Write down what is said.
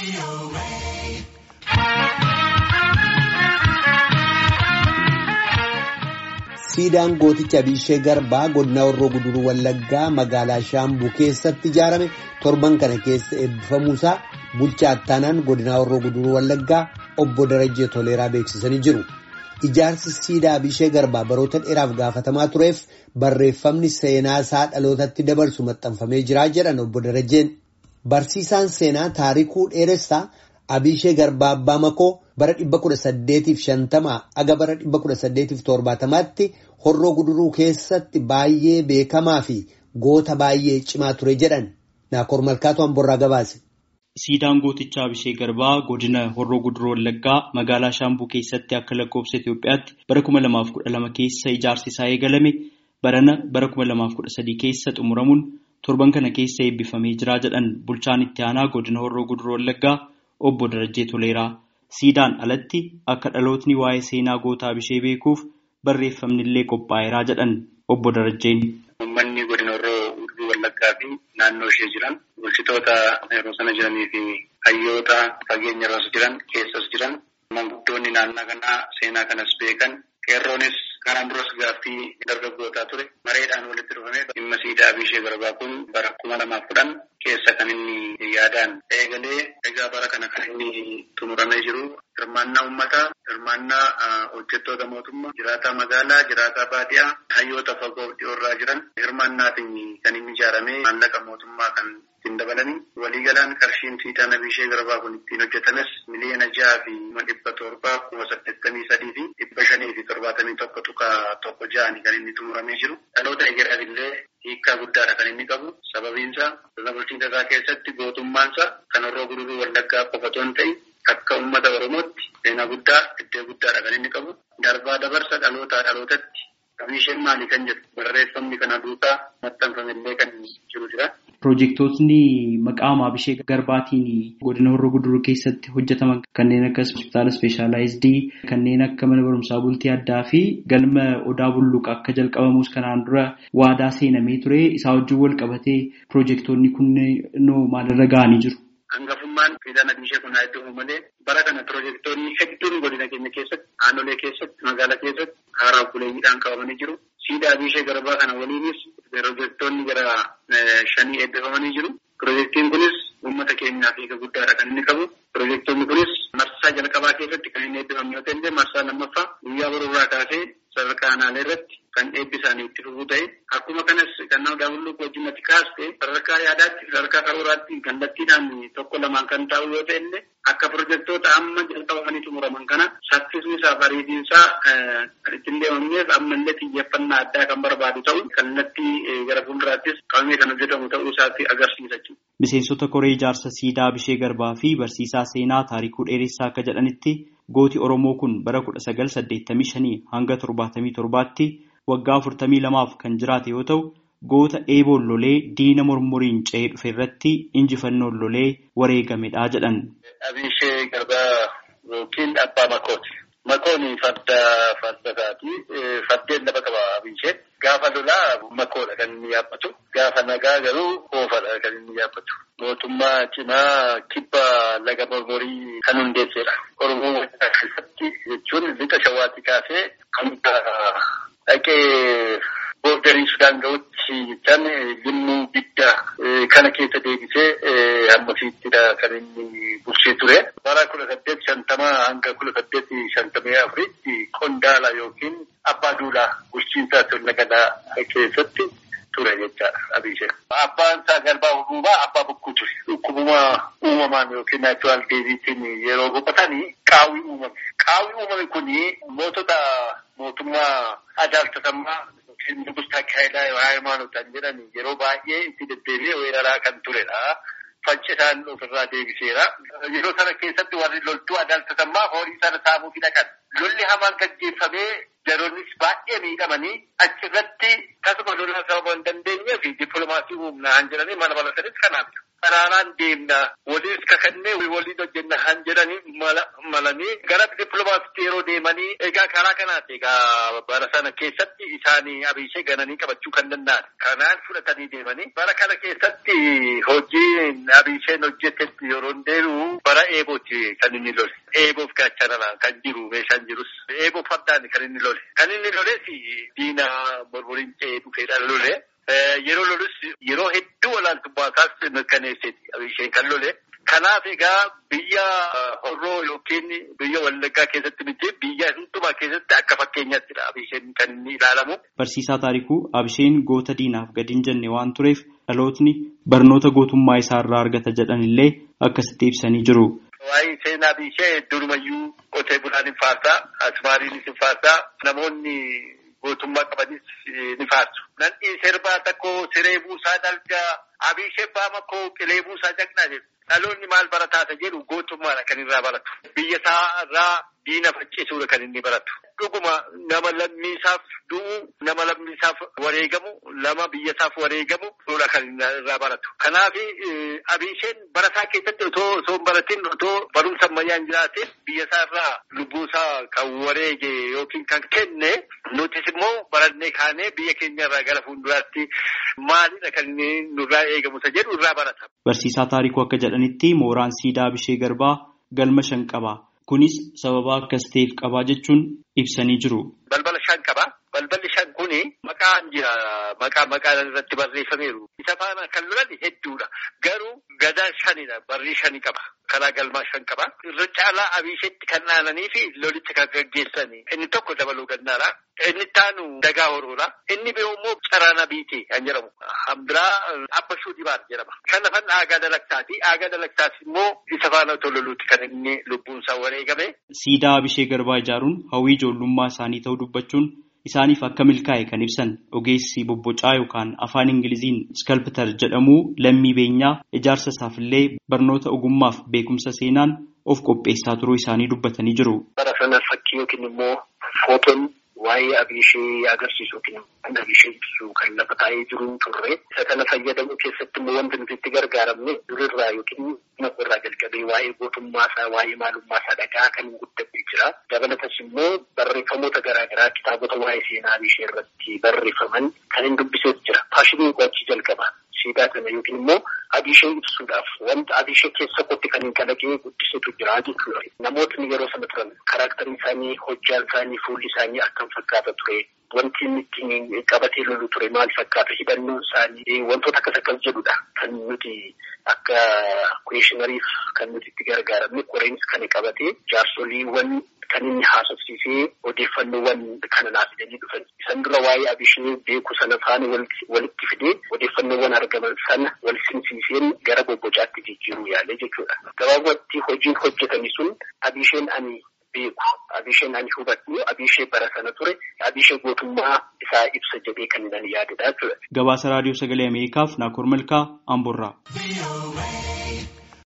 Siidaan gooticha Abishee Garbaa godina Horroo Guduruu Wallaggaa magaalaa Shaambuu keessatti ijaarame torban kana keessa eebbifamuusaa bulchaa ittaanaan godina Horroo Guduruu Wallaggaa obbo Darajjee Toleeraa beeksisanii jiru. Ijaarsi siidaa Abishee Garbaa baroota dheeraaf gaafatamaa tureef barreeffamni seenaa isaa dhalootatti dabarsu maxxanfamee jira jedhan obbo Darajjeen. Barsiisaan seenaa taarikuu dheeressaa Abishee Garbaa Abbaa Makoo bara 1850 aga bara 1870tti horroo guduruu keessatti baay'ee beekamaa fi goota baay'ee cimaa ture jedhan Naakoor Malkaatu Amborraa gabaase. Siidaan gootichaa Abishee Garbaa godina Horroo Guduruu Wallaggaa magaalaa Shaambuu keessatti akka lakkoofsa Itoophiyaatti bara 2012 keessa ijaarsi isaa eegalame barana bara 2013 keessa xumuramuun torban kana keessa eebbifamee jira jedhan bulchaan itti aanaa godina Horroo Guduruu Wallaggaa obbo Darajjee Toleeraa. Siidaan alatti akka dhalootni waa'ee seenaa goota Abishee beekuuf barreeffamni illee qophaa'eeraa jedhan obbo Darajjeen. Uummanni godina Horroo Guduruu Wallaggaa fi naannoo ishee jiran bulchitoota yeroo sana jiranii fi hayyoota fageenya irras jiran keessas jiran manguddoonni naannoo kanaa seenaa kanas beekan qeerroonis kanaan duras gaaffii dargaggootaa ture mareedhaan walitti dhufame dhimma siidaa Abishee Garbaa kun bara kuma lamaaf kudhan keessa kan inni yaadaan eegalee egaa bara kana kan inni xumuramee jiru hirmaannaa uummataa hirmaannaa hojjettoota mootummaa jiraataa magaalaa jiraataa baadiyaa hayyoota fagoo dhiyoorraa jiran hirmaannaatiin kan inni ijaarame maallaqa mootummaa kan ittiin dabalanii waliigalaan qarshiin siidaan Abishee Garbaa kun ittiin hojjetames miliyoona jaha fi kuma dhibba torbaa kuma saddeettamii sadii fi dhibba shanii fi torbaatamii tokko tuqa tokko ja'ani kan inni xumuramee jiru dhaloota egereef illee hiikkaa guddaadha kan inni qabu sababiinsa sirna bulchiinsa isaa keessatti gootummaansa kan horroo guduruu wallaggaa qofa otoo hin ta'in akka uummata oromootti seenaa guddaa iddoo guddaadha kan inni qabu darbaa dabarsa dhalootaa dhalootatti Abisheen maali kan jedhu barreeffamni kana duukaa maxxanfamillee kan jiru jira. Piroojeektootni maqaama Abishee Garbaatiin godina Horroo Guduruu keessatti hojjetaman kanneen akka hospitaala ispeeshaalaayizidii kanneen akka mana barumsaa bultii addaa fi galma odaa bulluqa akka jalqabamus kanaan dura waadaa seenamee ture isaa wajjin wal qabatee piroojeektoonni kunneen maalirra ga'anii jiru. Hangafummaan siidaan Abishee kun haa iddoo malee bara kana piroojeektoonni hedduun godina keenya keessatti aanolee keessatti magaalaa keessatti haaraa buleeyyiidhaan qabamanii jiru. Siidaa Abishee Garbaa kana waliinis piroojeektoonni gara shanii eebbifamanii jiru. Piroojeektiin kunis uummata keenyaaf hiika guddaadha kan inni qabu. Piroojeektoonni kunis marsaa jalqabaa keessatti kan inni eebbifame yoo ta'e marsaa lammaffaa guyyaa boruurraa kaasee sadarkaa aanaalee irratti kan eebbisaanii itti fufuu ta'e akkuma kanas kan nama daawwannoo wajjin ati kaaste sadarkaa yaadaatti sadarkaa karooraatti kallattiidhaan tokko lamaan kan taa'u yoo ta'e illee akka piroojeektoota amma jalqabamanii xumuraman kana saffisni isaa bareedinsaa kan ittiin deemamneef ammallee xiyyeeffannaa addaa kan barbaadu ta'u kallattii gara fuulduraattis qabamee kan hojjetamu ta'uu isaatti agarsiisa jechuudha. Miseensota koree ijaarsa siidaa Abishee Garbaa fi barsiisaa seenaa taarikuu dheeressaa akka jedhanitti gooti Oromoo kun bara kudha sagal saddeettamii shanii hanga torbaatamii torbaatti waggaa afurtamii lamaaf kan jiraate yoo ta'u goota eeboon lolee diina mormoriin ce'ee dhufe irratti injifannoon lolee wareegamedha jedhan. Abishee Garbaa yookiin Abbaa Makooti. Makoon farda fardasaati. Fardeen lafa qaba Abishee. Gaafa lolaa makoodha kan inni yaabbatu. Gaafa nagaa garuu oofadha kan inni yaabbatu. Mootummaa cimaa kibba laga mormorii kan hundeessedha. Oromoo keessatti jechuun lixa shawaatti kaasee hanga dhaqee boordarii Sudaan ga'utti jechaan limmuu bidda kana keessa deebisee hammasiittidha kan inni bulchee ture. Bara kudha saddeet shantamaa hanga kudha saddeet shantamii afuritti qondaala yookiin abbaa duulaa bulchiinsaa sirna gadaa keessatti ture jechaadha Abishee. Abbaan isaa garbaa uumama abbaa bokkuu ture. Dhukkubuma uumamaan yookiin naachuraal deebiitiin yeroo boqotanii qaawwii uumame. Qaawwii uumame kuni mootota mootummaa adaaltatammaa Nugustaa Taakkaayilaa Haayimanotaan jedhan yeroo baay'ee itti deddeebi'ee weeraraa kan turedha. Faccisaan ofirraa deebiseera. Yeroo sana keessatti warri loltuu adaaltatammaa horii sana saamuuf dhaqan. Lolli hamaan gaggeeffamee yeroonnis baay'ee miidhamanii achirratti tasuma lolaa sababa hin dandeenyeef dippiloomaasii humnaa jedhanii mana baratanis kanaaf. Karaaraan deemna waliis kakannee waliin hojjenna han jedhanii malanii gara dippiloomaasiitti yeroo deemanii egaa karaa kanaati egaa bara sana keessatti isaanii Abishee gananii qabachuu kan danda'an. Kanaan fudhatanii deemanii bara kana keessatti hojii Abisheen hojjetetti yeroo deebi'u bara Bara eebooti kan inni lole. Eeboof gaachanaraan kan jiru meeshaan jirus eeboof fardaan kan inni lole. Kan inni loles diina borboriin ce'ee dhufeedhaan lole. Yeroo lolus yeroo hedduu olaantummaa isaas mirkaneesseeti isheen kan lole. Kanaaf egaa biyya horroo yookiin biyya wallaggaa keessatti miti biyya hundumaa keessatti akka fakkeenyattidha abisheen kan inni ilaalamu. Barsiisaa taarikuu abisheen goota diinaaf gadi hin jenne waan tureef dhalootni barnoota gootummaa isaa irraa argata jedhan illee akkasitti ibsanii jiru. Waa'ee seenaa abishee durumayyuu qotee bulaan hin faarsaa, asmaariinis hin faarsaa, namoonni gootummaa qabanis ni faarsu. Nanni sirbaa tokko siree buusaa dalgaa abishee baama koo qilee buusaa jaqnaa jedhu. Dhaloonni maal barataata jedhu gootummaadha kan irraa baratu. Biyya isaa irraa diina faccisuudha kan inni baratu. Dhuguma nama lammiisaaf du'u, nama lammiisaaf wareegamu, nama biyyasaaf wareegamu duudha kan irraa baratu. Kanaaf abisheen barataa keessatti otoo osoo hin baratin otoo barumsa ammayyaan jiraatin biyyasaa irraa lubbuusaa kan wareege yookiin kan kenne nutis immoo barannee kaanee biyya keenya irraa gara fuulduraatti maalidha kan inni nurraa eegamu isa jedhu irraa barata. Barsiisaa taarikuu akka jedhanitti mooraan siidaa Abishee Garbaa galma shan qaba. Kunis sababa akkas ta'eef qabaa jechuun ibsanii jiru. Balbala shan qaba. Balballi shan kuni maqaan jira. Maqaa maqaan irratti barreeffameeru. Isa faana kan lolan hedduudha. Garuu gadaa shanidha. Barrii shani qaba. Karaa galmaa shan qaba. Irra caalaa abisheetti kan dhaananii fi lolicha kan gaggeessani. Inni tokko dabaluu gannaadha. Inni taanu dagaa horoodha. Inni biroo immoo caraana biitee kan jedhamu. Hambiraa abbashuu dibaar jedhama. Kan lafan aagaa dalagtaati. Aagaa dalagtaati immoo isa faana otoo loluutti kan inni lubbuunsaa wareegame. Siidaa Abishee Garbaa ijaaruun hawwii ijoollummaa isaanii ta'uu dubbachuun isaaniif akka milkaa'e kan ibsan ogeessi bobbocaa yookaan afaan ingiliziin skalptar jedhamu lammii beenyaa ijaarsa isaafillee barnoota ogummaaf beekumsa seenaan of qopheessaa turuu isaanii dubbatanii jiru. Bara sana fakkii yookiin immoo footoon waa'ee abishee agarsiisu yookiin kan abishee ibsu kan lafa taa'ee jiru turre isa kana fayyadamuu keessatti immoo wanti nuti itti gargaaramne durirraa yookiin irraa jalqabee waa'ee gootummaa isaa waa'ee maalummaa isaa dhagaa kan guddatee jira. Dabalatas immoo barreeffamoota garaagaraa kitaabota waa'ee seenaa abishee irratti barreeffaman kan hin dubbisees jira. Faashinii qo'achii jalqaba. Siidaa kana yookiin immoo abishee ibsuudhaaf wanta abishee keessa kotti kan hin kalaqee guddisetu jira jechuudha. Namootni yeroo sana turan karaaktarii isaanii, hojjaan isaanii, fuulli isaanii akkam fakkaata ture. Wanti inni ittiin qabatee lolu ture maal fakkaata hidhannoon isaanii wantoota akkas akkas jedhudha kan nuti akka kuweeshinariif kan nuti itti gargaaramne qoreensi kan qabatee jaarsoliiwwan kan inni haasofsiisee odeeffannoowwan kana naaf fidanii dhufan. Isan dura waa'ee abishee beeku sana faana walitti fidee odeeffannoowwan argaman sana wal simsiiseen gara bobbocaatti jijjiiruu yaale jechuudha. Gabaabumatti hojiin hojjetame sun abisheen ani beeku abisheen ani hubadhu abishee bara sana ture abishee gootummaa isaa ibsa jedhee kan nan yaadudha jechuudha. Gabaasa raadiyoo sagalee Ameerikaaf Naakoor Malkaa Amborraa.